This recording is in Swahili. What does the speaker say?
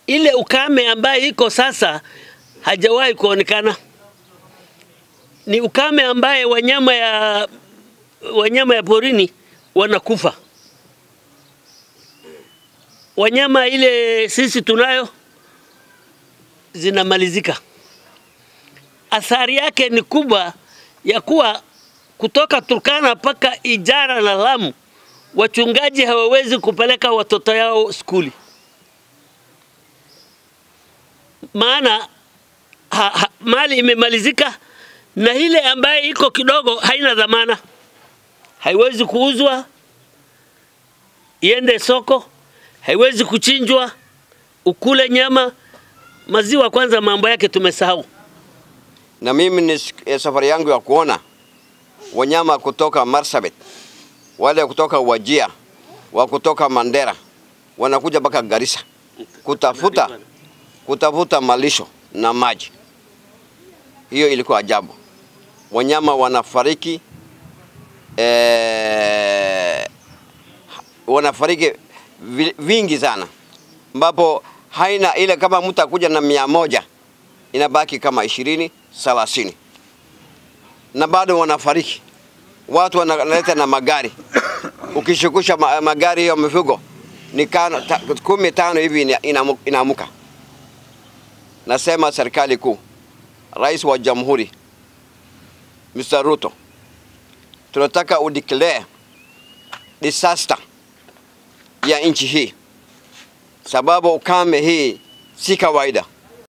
ile ukame ambaye iko sasa hajawahi kuonekana. Ni ukame ambaye wanyama ya wanyama ya porini wanakufa. Wanyama ile sisi tunayo zinamalizika. Athari yake ni kubwa ya kuwa kutoka Turkana mpaka Ijara na Lamu, wachungaji hawawezi kupeleka watoto yao skuli, maana ha, ha, mali imemalizika na ile ambaye iko kidogo haina dhamana, haiwezi kuuzwa iende soko, haiwezi kuchinjwa ukule nyama. Maziwa kwanza, mambo yake tumesahau. na mimi ni sik- eh, safari yangu ya kuona wanyama kutoka Marsabit, wale kutoka Wajia, wa kutoka Mandera wanakuja mpaka Garissa kutafuta kutafuta malisho na maji. Hiyo ilikuwa ajabu. Wanyama wanafariki eh, wanafariki vi- vingi sana, ambapo haina ile, kama mtu akuja na mia moja inabaki kama ishirini thelathini na bado wanafariki. Watu wanaleta na magari, ukishukusha ma, magari hiyo mifugo ni kano, ta, kumi tano hivi ina- inamu- inaamuka. Nasema serikali kuu, rais wa jamhuri Mr. Ruto, tunataka udeclare disaster ya nchi hii, sababu ukame hii si kawaida.